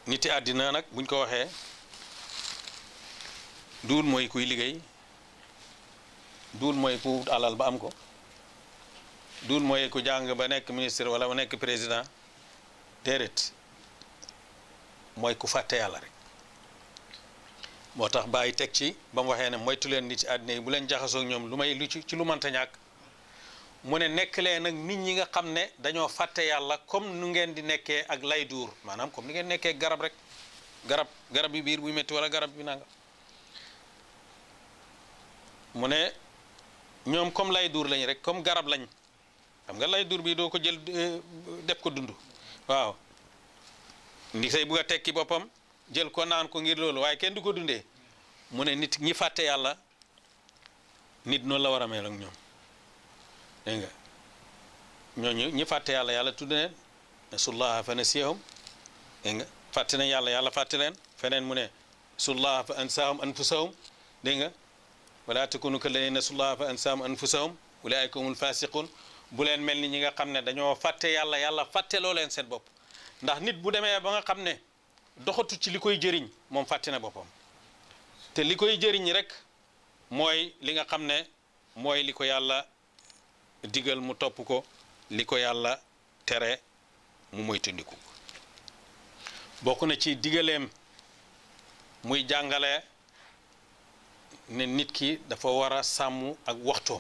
niti àddina nag buñ ko waxee duul mooy kuy liggéey duul mooy ku wut alal ba am ko duul mooy ku jàng ba nekk ministre wala ba nekk président déedéet mooy ku fàtte yàlla rek moo tax bàyyi teg ci ba mu waxee ne moytu leen nit ci àddina yi bu leen jaxasoo ak ñoom lu may lu ci ci lu mënta ñàkk mu ne nekk leen nag nit ñi nga xam ne dañoo fàtte yàlla comme nu ngeen di nekkee ak lay duur maanaam comme ni ngeen nekkee garab rek garab garab bi biir buy métti wala garab bi nanga mu ne ñoom comme lay duur lañ rek comme garab lañ xam nga lay duur bi doo ko jël def ko dund waaw ndi say bugg a tekki boppam jël ko naan ko ngir loolu waaye kenn du ko dundee mu ne nit ñi fàtte yàlla nit noonu la war a mel ak ñoom dégg nga ñooñu ñi fàtte yàlla yàlla tudd leen nasullaha fa nasiyahum dégg nga fàtte nañ yàlla yàlla fàtte leen feneen mu ne sullaha fa ansahum anfusahum dégg nga wala takunu kalladina nasullaha fa ansahum anfusahum ulaika humul fasiqun bu leen mel ni ñi nga xam ne dañoo fàtte yàlla yàlla fàtteloo leen seen bopp ndax nit bu demee ba nga xam ne doxatu ci li koy jëriñ moom fàtte na boppam te li koy jëriñ rek mooy li nga xam ne mooy li ko yàlla digal mu topp ko li ko yàlla tere mu moytandiku bokk na ci digaleem muy jàngale ne nit ki dafa war a sàmm ak waxtoom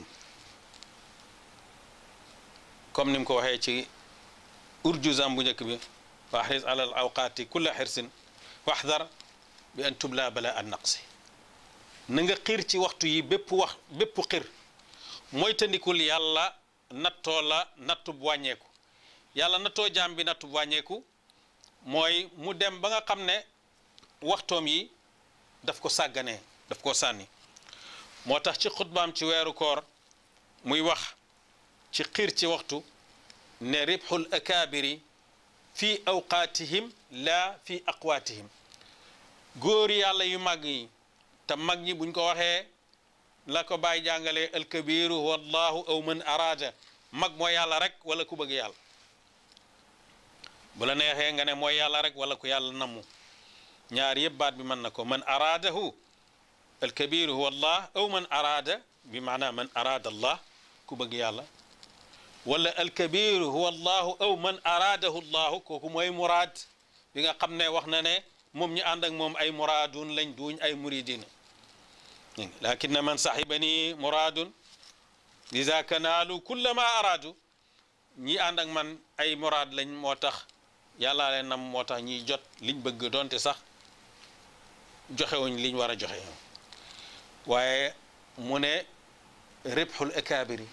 comme ni mu ko waxee ci urjuzam bu njëkk bi wa ahris ala al awqaati kulla xirsin waxdar bi an tubla bala an naqsi na nga xiir ci waxtu yi bépp wax bépp xir moytandikul yàlla nattoo la nattu bu wàññeeku yàlla nattoo jaam bi nattu bu wàññeeku mooy mu dem ba nga xam ne waxtoom yi daf ko sàgganee daf ko sànni moo tax ci xutbaam ci weeru koor muy wax ci xiir ci waxtu ne ribxul akaabiri fi awqaatihim laa fi aqwaatihim góor yàlla yu mag yi te mag ñi buñ ko waxee la ko bàyyi jàngalee alkabiru wallahu aw man araada mag mooy yàlla rek wala ku bëgg yàlla bu la neexee nga ne mooy yàlla rek wala ku yàlla namu ñaar yëpp baat bi mën na ko man araadahu alkabiru huwa allah aw man araada bi maana man araada allah ku bëgg yàlla wala alkabiru huwa allahu aw man araadahu allahu kooku mooy muraad bi nga xam ne wax na ne moom ñu ànd ak moom ay muraadun lañ duuñ ay muridin lakinna man sahibani muraadun liza kanaalu kulla ma araadu ñi ànd ak man ay muraad lañ moo tax yàllaa leen nam moo tax ñiy jot liñ bëgg doonte sax joxewuñ liñ war a joxe waaye mu ne ribxul akaabiri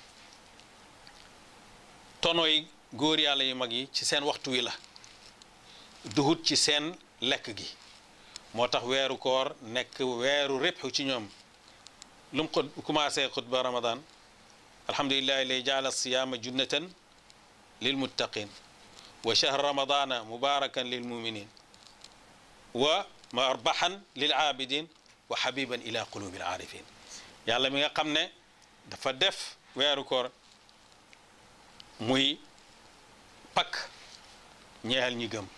tonoy góor yàlla yu mag yi ci seen waxtu wi la duhut ci seen lekk gi moo tax weeru koor nekk weeru ribxu ci ñoom lu mu xut commencé xutba ramadan alhamdulillahi lay jaala siyaama junnatan lil muttaqin wa shahr ramadana mubarakan lil muminin wa marbahan lil aabidin wa habiban ila qulubi al aarifin yàlla mi nga xam ne dafa def weeru koor muy pakk ñeexal ñi gëm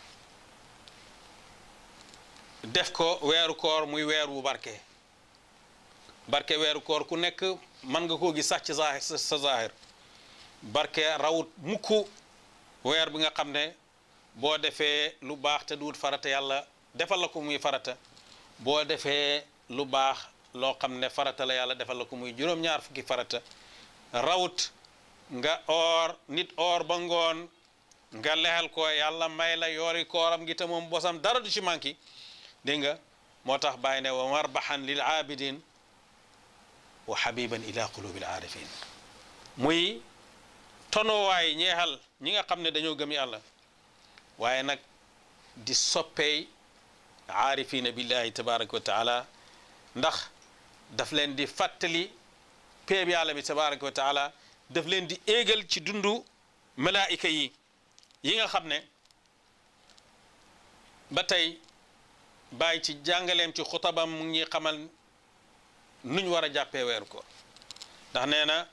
def ko weeru koor muy weer wu barke barke weeru koor ku nekk mën nga koo gis sax ci zaahir sa zaahir barke rawut mukk weer bi nga xam ne boo defee lu baax te duut farata yàlla defal la ko muy farata boo defee lu baax loo xam ne farata la yàlla defal la ko muy juróom-ñaar fukki farata rawut nga oor nit oor ba ngoon nga lexal ko yàlla may la yoori kooram gi te moom bosam dara du ci manki dégg nga moo tax bàyyi ne wa marbahan lil aabidin wa habiban ila qulubi al aarifin muy tonowaay ñeexal ñi nga xam ne dañoo gëm yàlla waaye nag di soppeey aarifina billahi tabaraka wa taala ndax daf leen di fàttali péeb yàlla bi tabaraka wa taala daf leen di éegal ci dundu malaayika yi yi nga xam ne ba tey bàyyi ci jàngaleem ci xutabam mu ngi xamal nuñ war a jàppee weeru koor ndax nee na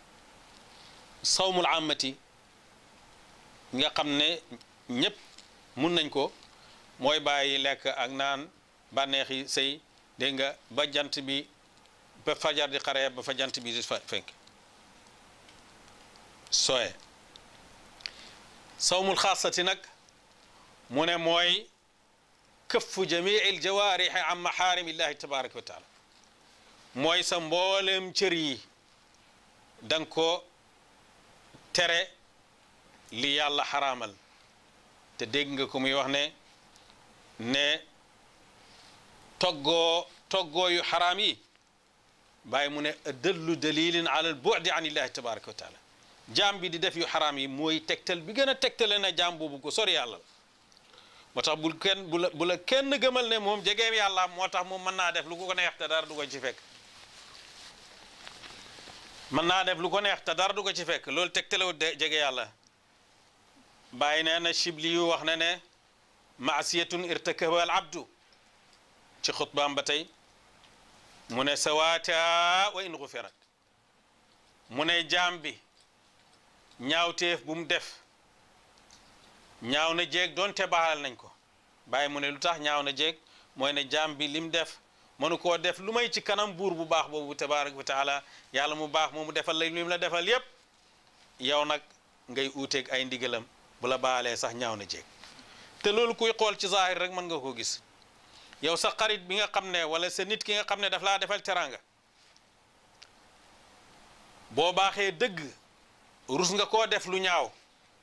sawmul amati nga xam ne ñëpp mun nañ ko mooy bàyyi lekk ak naan bànneexi sëy dégg nga ba jant bi ba fajar di xaree ba fa jant bi di fenk sooye sawmul xaasati nag mu ne mooy këffu jamii il jawaarixi an maxaarimillahi tabaraka wa taala mooy sa mboolem cër yi da nga ko tere li yàlla xaraamal te dégg nga ko muy wax ne ne toggoo toggoo yu xaraam yi bàyyi mu ne dëllu dalilin ala al bu'di an illahi tabaraka wa taala jaam bi di def yu xaraam yi mooy tegtal bi gën a tegtale na jaam boobu ko sori yàlla la moo tax bul kenn bu la bu la kenn gëmal ne moom jegeem yàlla moo tax moom mën naa def lu ko neex te dara du ko ci fekk mën naa def lu ko neex te dara du ko ci fekk loolu tegtalewut de jege yàlla bàyyi nee na Shibli yu wax na ne maasiyatun irtakaba al abdu ci xutbaam ba tey mu ne sawaata wa in gufirat mu ne jaam bi ñaawteef bu mu def ñaaw na jéeg doonte baaxal nañ ko bàyyi mu ne lu tax ñaaw na jéeg mooy ne jaam bi lim def mënu koo def lu may ci kanam buur bu baax boobu tabaraka wa taala yàlla mu baax moomu defal la lim la defal yépp yow nag ngay uuteeg ay ndigalam bu la baalee sax ñaaw na jéeg te loolu kuy xool ci zahir rek mën nga koo gis yow sa xarit bi nga xam ne wala sa nit ki nga xam ne daf laa defal teranga boo baaxee dëgg rus nga koo def lu ñaaw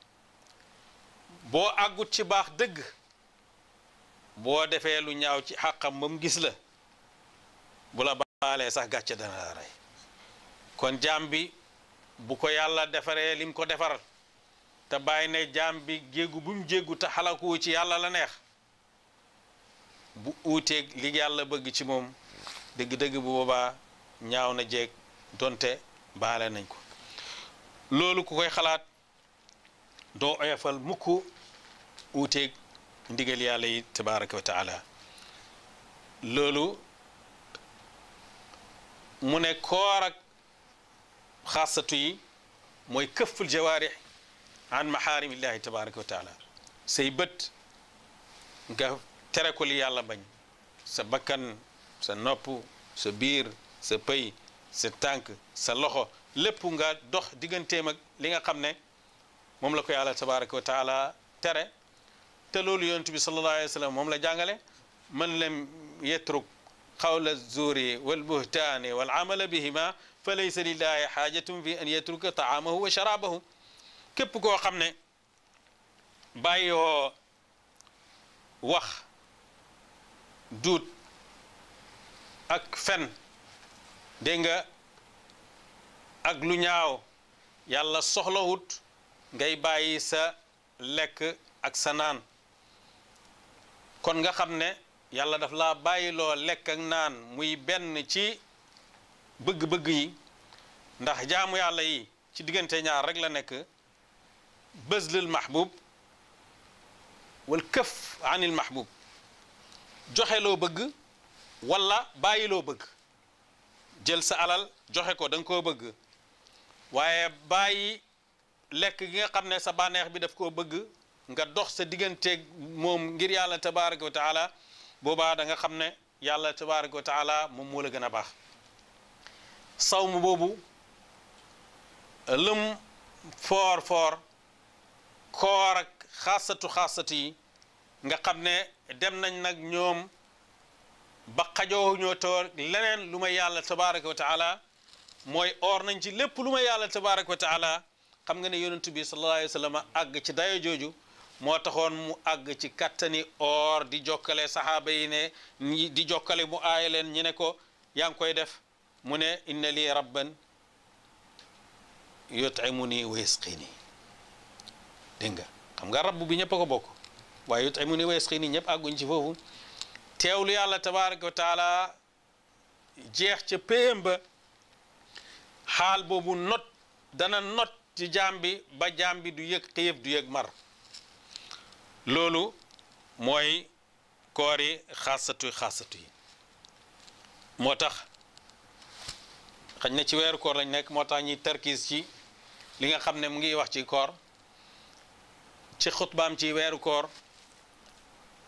boo àggut ci baax dëgg boo defee lu ñaaw ci xàqam ba mu gis la bu la baalee sax gàcce dana la rey kon jaam bi bu ko yàlla defaree lim ko defaral te bàyyi ne jaam bi jéggu bu mu jéggu te xalaku ci yàlla la neex bu uuteeg li yàlla bëgg ci moom dëgg-dëgg bu boobaa ñaaw na jéeg donte baale nañ ko loolu ku koy xalaat doo oyofal mukk uuteeg ndigal yàlla yi tabaraka wa taala loolu mu ne koor ak xaasatu yi mooy këfful jawaarix an maxaarimillahi tabaraka wa taala say bët nga tere ko li yàlla bañ sa bakkan sa nopp sa biir sa pëy sa tànk sa loxo lépp nga dox digganteem ak li nga xam ne moom la ko yàlla tabaraka wa taala tere te loolu yonent bi sallallahu alayhi wa sallam moom la jàngale man lam yetruk qawla zuri wal buhtaani wal amala bihima fa laysa lillahi xaajatun fi an yetruka taamahu wa sharabahu képp koo xam ne bàyyoo wax duut ak fen dégg nga ak lu ñaaw yàlla soxlawut ngay bàyyi sa lekk ak sa naan kon nga xam ne yàlla daf laa bàyyiloo lekk ak naan muy benn ci bëgg-bëgg yi ndax jaamu yàlla yi ci diggante ñaar rek la nekk bëzlul mahbub wal këf anil mahbub joxe loo bëgg wala bàyyi loo bëgg jël sa alal joxe ko da nga koo bëgg waaye bàyyi lekk gi nga xam ne sa bànneex bi daf koo bëgg nga dox sa digganteeg moom ngir yàlla tabaraka wa taala boobaa da nga xam ne yàlla tabaraka wa taala moom moo la gën a baax sawm boobu lëm foor foor koor ak xaasatu xaasatu yi nga xam ne dem nañ nag ñoom ba xajoo ñoo toor leneen lu may yàlla tabaraka wa taala mooy or nañ ci lépp lu may yàlla tabaraka wa taala xam nga ne yonentu bi sallallahu alayhi wa sallam àgg ci dayo jooju moo taxoon mu àgg ci kattani or di jokkale saxaaba yi ne ñi di jokkale mu aaya leen ñu ne ko yaa ngi koy def mu ne inna lii rabban yutimuni wa yasqini dégg nga xam nga rabb bi ñëpp a ko bokk waaye yutimuni wa yasqini ñëpp àgguñ ci foofu teewlu yàlla tabaraka wa taala jeex ca péyam ba xaal boobu not dana not ci jaam bi ba jaam bi du yëg xiif du yëg mar loolu mooy koor yi xaasatu xaasatu yi moo tax xañ na ci weeru koor lañ nekk moo tax ñuy tarkiis ci li nga xam ne mu ngi wax ci koor ci xutbaam ci weeru koor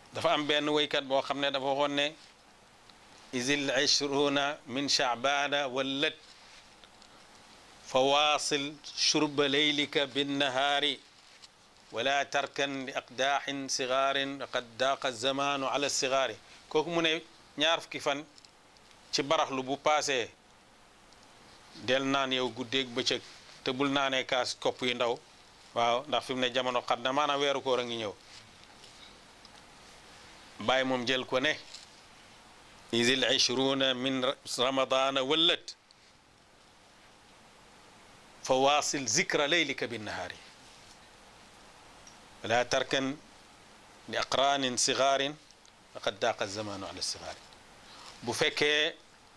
dafa am benn woykat boo xam ne dafa waxoon ne isil ishruna min chaabana wallat fa waasil shurba leylika binnahaari wala tarkan li aqdaaxin sigaarin qad daaqa zamaanu ala sigaari kooku mu ne ñaar fukki fan ci baraxlu bu paasee del naan yow guddeeg bëccëg te bul naanee kaas kopp yu ndaw waaw ndax fi mu ne jamono xat na maanaam weeru koor a ngi ñëw bàyyi moom jël ko ne isil ishruna min ramadana wallat fa waasil zikra leylika binnahaari wala tarkan li aqraanin sigaarin faqad daaqa zamaanu ala sigaari bu fekkee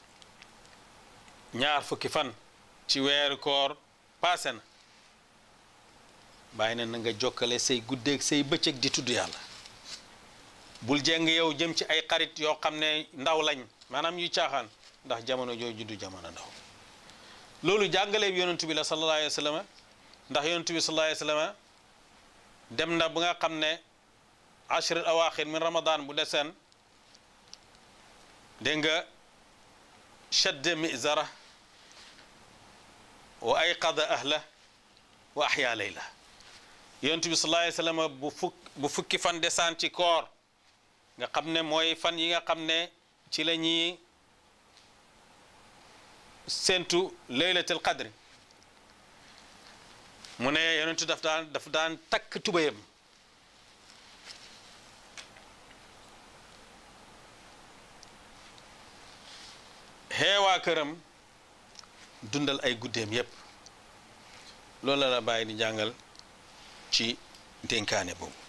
ñaar fukki fan ci weeru koor paase na bàyyi na na nga jokkale say guddeeg say bëccëg di tudd yàlla bul jeng yow jëm ci ay xarit yoo xam ne ndaw lañ maanaam yu caaxaan ndax jamono jooju du jamono ndaw loolu jàngale bi yonentu bi la sallallahu alayhi wa sallam ndax yonentu bi sallallahu alayhi wa sallam dem na bu nga xam ne ashri awaaxir min ramadan bu deseen dégg nga shadda mizara wa ayqada ahla wa ahya layla yonentu bi sallallahu alayhi wa sallam bu fukk bu fukki fan desaan ci koor nga xam ne mooy fan yi nga xam ne ci la ñuy séntu laylatul qadri mu ne yonentu daf daan daf daan takk tubayam xeewaa këram dundal ay guddeem yépp loolu la la bàyyi di jàngal ci dénkaane boobu